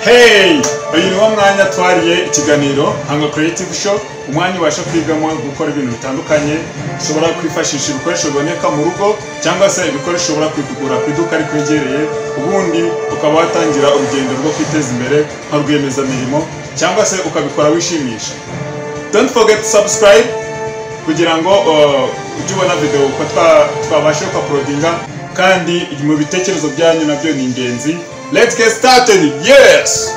heyi uyu niwo mwanya twariye ikiganiro hanga creative show umwanya ubasha kwigamo gukora ibintu bitandukanye ushobora kwifashisha ibikoresho biboneka mu rugo cyangwa se ibikoresho ushobora kubigura ku iduka rikwegereye ubundi ukaba watangira urugendo rwo kwiteza imbere nka rwiyemezamirimo cyangwa se ukabikora wishimisha don't forget to subscribe kugira ngo uh, ujye ubona videwo uko twabasha kupaporodinga kandi mu bitekerezo byanyu nabyo ni ingenzi let's get started yes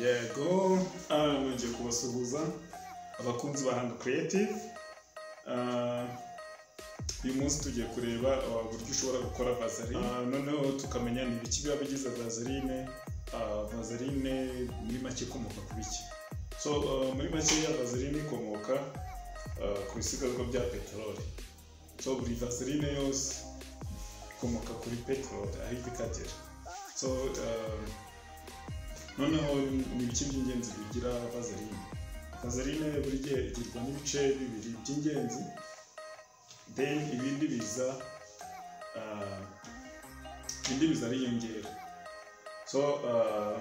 yego nongeye kubasuhuza abakunzi ba hanga creative Ah, uyu munsi tugiye kureba ah, uburyo ushobora gukora vaseline Ah, noneho tukamenya ni ibiki biba bigize vaseline Ah, vaseline muri make ikomoka ku biki so ah, muri make ya vaseline ikomoka ah, ku bisigazwa bya peteroli so buri vaseline yose ikomoka kuri peteroli aho iva ikagera so ah, noneho ni ibice by'ingenzi bigira vaseline vaseline buri gihe igirwa n'ibice bibiri by'ingenzi then ibindi biza ah, ibindi biza ari inyongera so ah,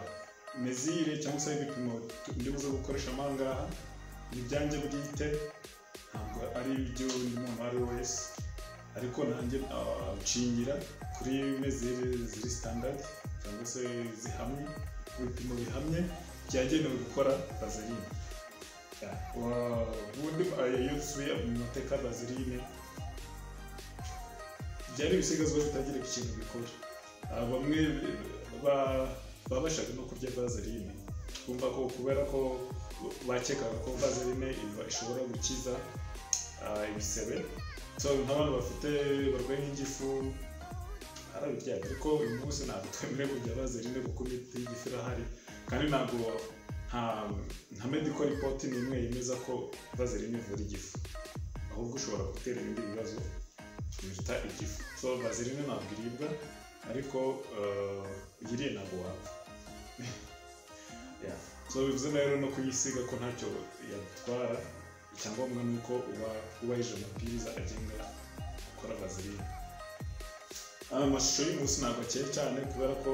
mezire cyangwa se ibipimo tu- ndi buze gukoresha mo aha ngaha ni ibyanjye bwite ntabwo ari iby'umuntu uwo ari we wese ariko nanjye ah, nshingira kuri mezire ziri standard cyangwa se zihamye ibipimo bihamye byagenewe gukora vaseline Wa- ubundi ah, iyo dusubiye mu mateka ya vaseline byari ibisigazwa bitagiraga ikintu bikora Ah, bamwe ba- babashaga no kurya vaseline bumva ko kubera ko bakekaga ko vaseline iva- ishobora gukiza ah, ibisebe so nk'abantu bafite barwaye nk'ingifu arabirya ariko uyu munsi ntabwo twemerewe kurya vaseline kuko imiti y'igifu irahari kandi ntabwo nta nta medical report n'imwe yemeza ko vaseline ivura igifu ahubwo ushobora gutera ibindi bibazo biruta igifu so vaseline ntabwo iribwa ariko eh, uyiriye ntabwo wapfa Yeah. so bivuze rero no kuyisiga ko ntacyo yatwara icyangombwa ni uko uba wubahirije amabwiriza agenga gukora vaseline aya mashusho y'umunsi ntabwo akeye cyane kubera ko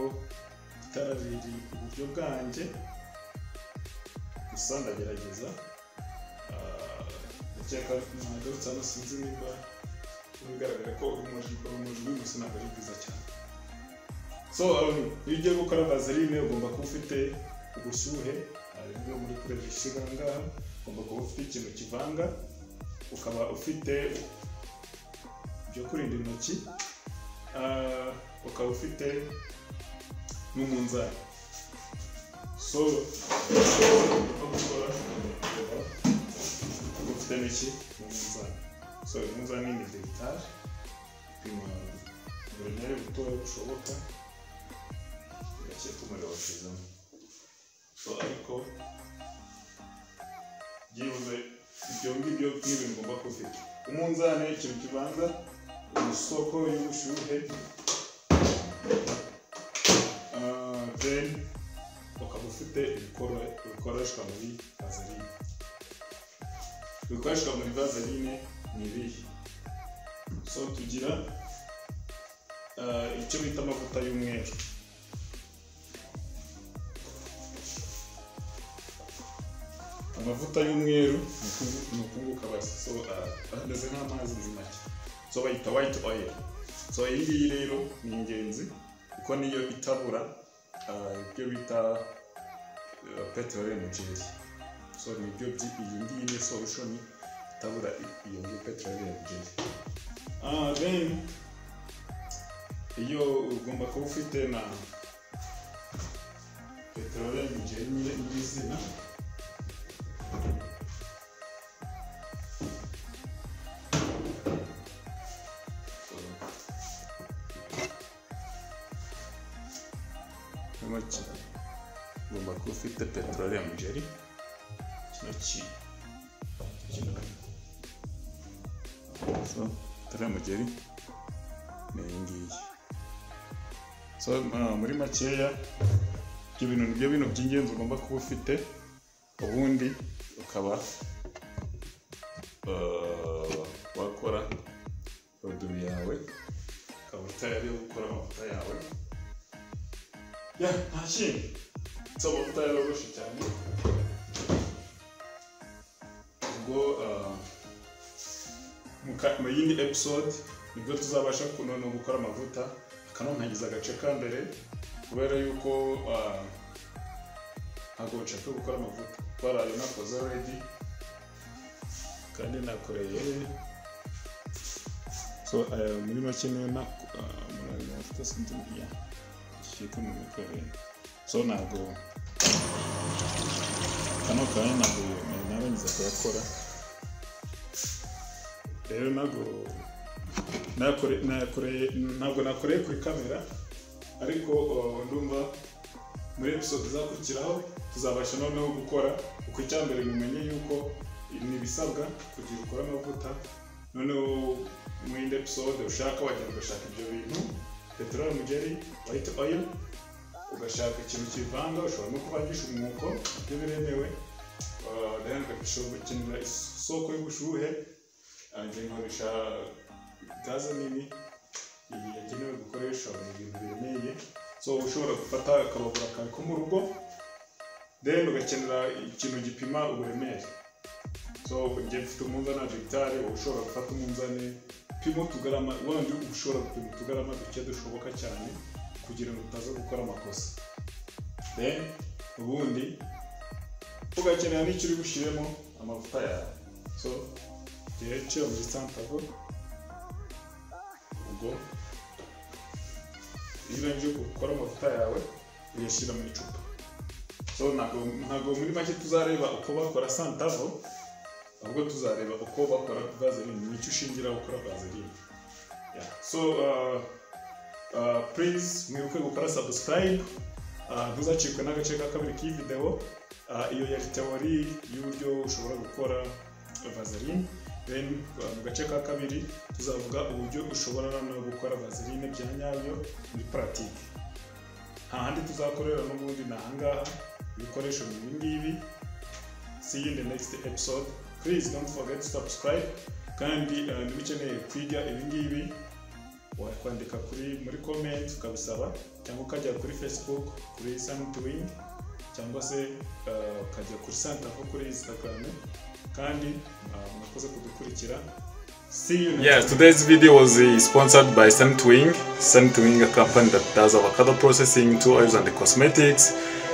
itara riri iburyo bwanjye gusa ndagerageza Ah, ndakeka nagarutse hano sinzi niba bigaragara ko urumuri urumuri rw'umunsi ntabwo ari bwiza cyane so um, iyo ugiye gukora vaseline ugomba kuba ufite ubushyuhe ah, bwo muri kureba ishyiga aha ngaha ugomba kuba ufite ikintu kivanga ukaba ufite ibyo kurinda intoki Ah, ukaba ufite n'umunzani so uko gukora ureba uba ufite n'iki n'umunzani so umunzani ni degitari upima uburemere butoya bushoboka gake tumuriro washyizemo so ariko byibuze ibyo ngibyo n'ibintu ugomba kuba ufite umunzani ikintu kibanza isoko y'ubushyuhe Ah, then ukaba ufite ibikoro- bikoreshwa muri vaseline ibikoreshwa muri vaseline ni ibihe so tugira ah, icyo bita amavuta y'umweru amavuta y'umweru ni ukungu- ni ukunguka basi so ah, ameze nk'amazi muri make so bayita white oil so iyi ngiyi rero ni ingenzi kuko niyo itabura ah, ibyo bita ah, peteroli energy so ni ibyo byi- iyi ngiyi ni solution itabura i- iyo ngiyo peteroli energy Ah, then iyo ugomba kuba ufite na peteroli energy nyine nyir'izina intoki ugomba kuba ufite peterolium jelly kino ki kino so peterolium jelly ni iyi ngiyi so ah, muri makeya ibyo bintu nibyo bintu by'ingenzi ugomba kuba ufite ubundi ukaba ah, wakora roduwi yawe ukaba amavuta yo gukora amavuta yawe ya nta kindi si amavuta yaroroshye cyane ubwo ah, mu ka- mu yindi episode nibwo tuzabasha kunona gukora amavuta akanonkagiza agace ka mbere kubera yuko ah, ntabwo nshaka gukora amavuta twarayo nakoze already kandi nakoreye so eh, muri make niyo nakoreye amavuta sinzi ya ikiko nabikoreye so ntabwo kano kanya ntabwo nari narangiza kuyakora rero ntabwo nakore- nakoreye ntabwo nakoreye kuri kamera ariko uh, ndumva muri episode izakurikiraho tuzabasha noneho gukora uko icyambere mumenye yuko ni ibisabwa kugira ukore amavuta noneho mu yindi episode ushaka wagenda ugashaka ibyo bintu peteroli mugeri white oil ugashaka ikintu kivanga ushobora no kuvangisha umwuko ibyo biremewe Uh, then ugashobora gukenera isoko y'ubushuhe uh, njye nkoresha gaze nini iyi yagenewe gukoresha mu bintu biremereye so ushobora gufata akababura kawe ko mu rugo then ugakenera ikintu gipima uburemere so njye mfite umunzani wa dogitari wowe ushobora gufata umunzani pima utugarama wandi ushobora gupima utugarama duke dushoboka cyane kugira ngo utaza gukora amakosa then ubundi ugakenera n'icyo uri bushyiremo amavuta yawe so njyewe nshyira muri santabo ubwo iyo urangije gukora amavuta yawe uyashyira mu icupa so ntabwo ntabwo muri make tuzareba uko bakora santavo ahubwo tuzareba uko bakora vaseline nicyo ushingira gukora vaseline Yeah. so uh, uh, please mwibuke gukora subscribe uh, ntuzacikwe n'agace ka kabiri k'iyi video uh, iyo yari teori y'uburyo ushobora gukora vaseline then uh, mu gace ka kabiri tuzavuga uburyo ushobora noneho gukora vaseline bya nyabyo muri paratike nta handi tuzakorera n'ubundi ni ahangaha ibikoresho ni ibi ngibi see you in the next episode please don't forget to subscribe kandi uh, niba ukeneye kwiga ibi ngibi wakwandika kuri muri comment ukabisaba cyangwa ukajya kuri facebook kuri suntoing cyangwa se uh, ukajya kuri santaho kuri instagram kandi uh, murakoze kudukurikira see you next Yeah, today's video was uh, sponsored by Semtwing. Semtwing, a company that does avocado processing, two oils, and cosmetics.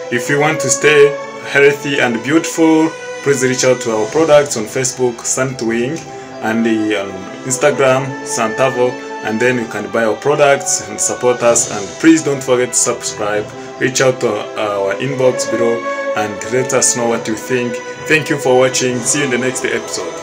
If you want to stay healthy and beautiful, please reach out to our products on Facebook, Semtwing, and the, um, Instagram, Santavo, and then you can buy our products and support us. And please don't forget to subscribe. Reach out to our inbox below and let us know what you think. Thank you for watching. See you in the next episode.